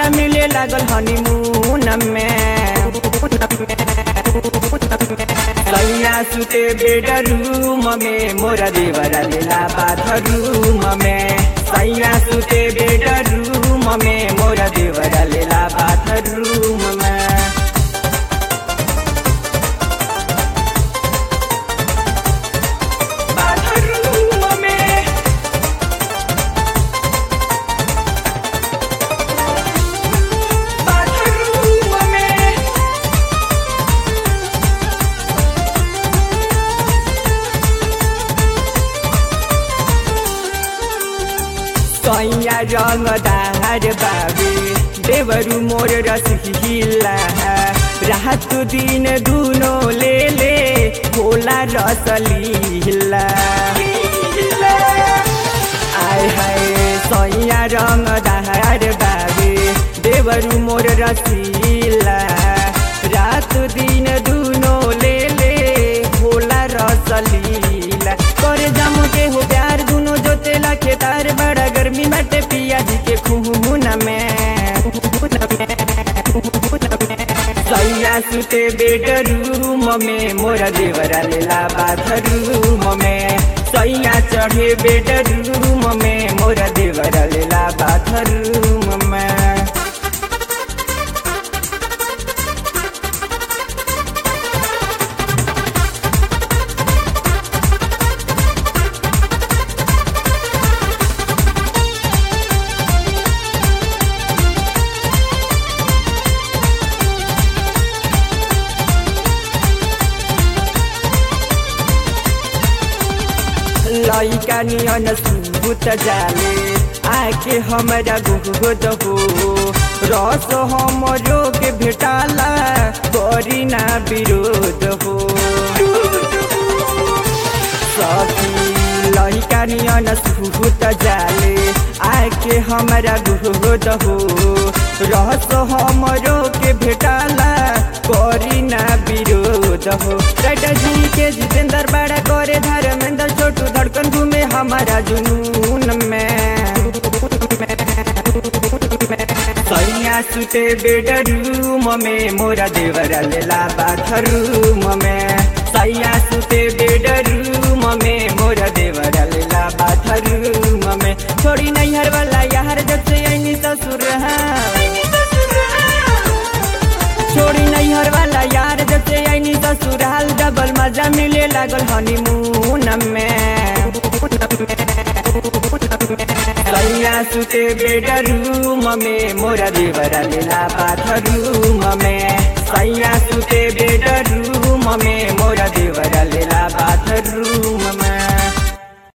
मजा मिले लागल हनीमून में सैया सुते बेडरूम में मोरा देवरा लेला बाथरूम में सैया सुते बेडरूम में मोरा देवरा लेला बाथरूम में बाथरूम में बाथरूम में सैया रंग दार बाबे देवरु मोर रसहिला रात दिन दुनो ले ले होला रसलीला आय हाय सैया रंग दार बाबे देवरु मोर रसीला रात दिन दुनो ले ले होला रसलीला करे जम के हो प्यार दुनो जोतेला खेतार बड़ा गर्मी बाटे पिया जी के खून में सैया सुते बेडरूम में मोरा देवरा लेला बाथरूम में सैया चढ़े बेडरूम में मोरा देवरा लेला बाथरूम में लैका नियन सुत जाले आके हमरा गुगुद हो रस हमरो के भेटाला करी ना विरोध हो सखी लैका नियन सुत जाले आके हमरा गुगुद हो रस हमरो के भेटाला करी ना विरोध हो टाटा जी के जितेंद्र बड़ा करे धर्मेंद्र छोटू धड़कन घूमे हमारा जुनून में सैया सुते बेडरूम में मोरा देवरा लेला बाथरूम में सैया सुते बेडरूम में मोरा देवरा लेला बाथरूम में छोड़ी नैहर वाला यार जब से ऐनी ससुर छोड़ी नैहर वाला यार जब से ऐनी ससुराल डबल मजा मिले लागल हनीमून में सैया सुते बेडरूम में मोरा देवरा लेला बाथरूम में सैया सुते बेडरूम में मोरा देवरा लेला बाथरूम में